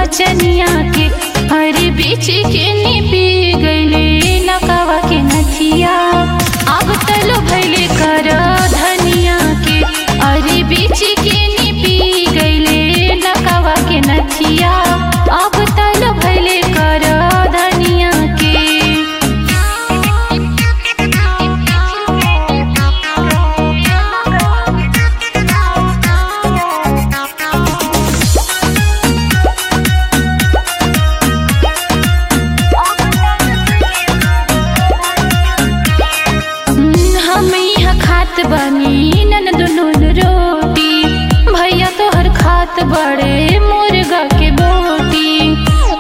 नाचनिया के हर बीच के निपी गईले नकावा के नथिया अब तलो भैले कर धनिया के अरे बीच के निपी गईले नकावा के नथिया अब तलो भैले कर धनिया के हम यहाँ खात बनी नन दुनू रोटी भैया तोहर खात बड़े मुर्गा के बोटी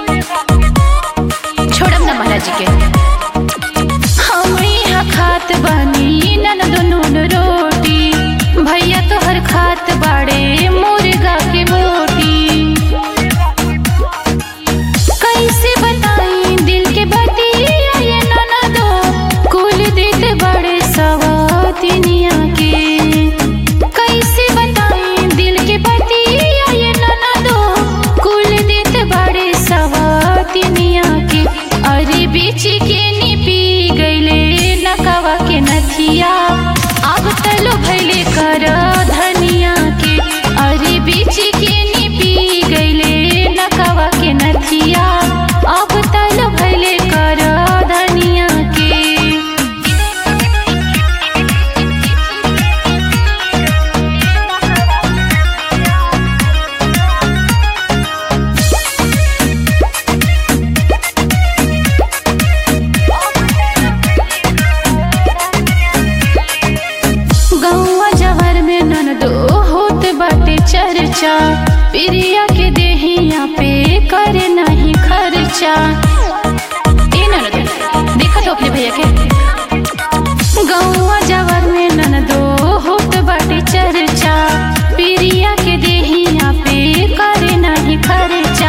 छोड़म ना महाराज के हम यहाँ खात बनी नन दुनू रोटी भैया तोहर खात बड़े मुर्गा के बोटी कैसे बताई दिल के बतिया ये ननदो कुल देत बड़े सवातिनिया के कैसे बताई दिल के बतिया ये ननदो कुल देत बड़े सवातिनिया के अरे बीच के निपी गईले नकावा के नथिया अब तलो भैले कर धनिया के अरे बीच के निपी गईले नकावा के नथिया अब तलो भैले कर धनिया के गौवा जवर में ननदो होत बाटे चर्चा प्रिया के देहिया पे करे नहीं खर्चा ए ननदो देखा तो अपने भैया के गौवा जवर में ननदो होत बाटे चर्चा प्रिया के देहिया पे करे नहीं खर्चा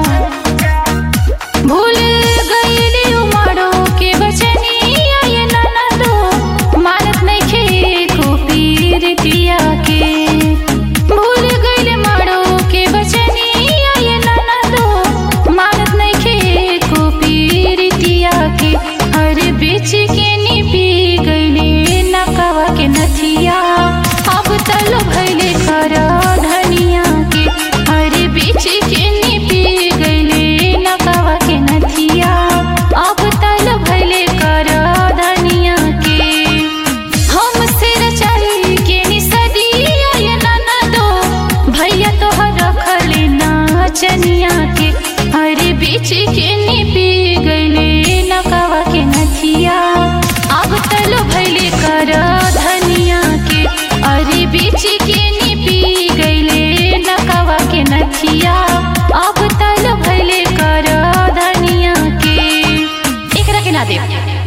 भूल गईली उमड़ो के बचनिया ये ननदो मानत नइखे खूबी रितिया के भूल गईले मड़ो के बचनिया ये ननदो मानत नइखे खूबी रितिया के हर बीच के निपी गईले नकावा के नथिया अब तलो भैले कर धनिया के हर बीच के निपी गईले नकावा के नथिया अब तल भैले कर धनिया के हम सिर चढ़ी के निसदिया ये ननदो भैया तोहर रखले नाचनिया के हर बीच के निपी गईले नकावा के नथिया अब तलो भैले कर धनिया के अरे बीच के निपी गईले नकावा के नथिया अब तलो भैले कर धनिया के एकरा के ना देव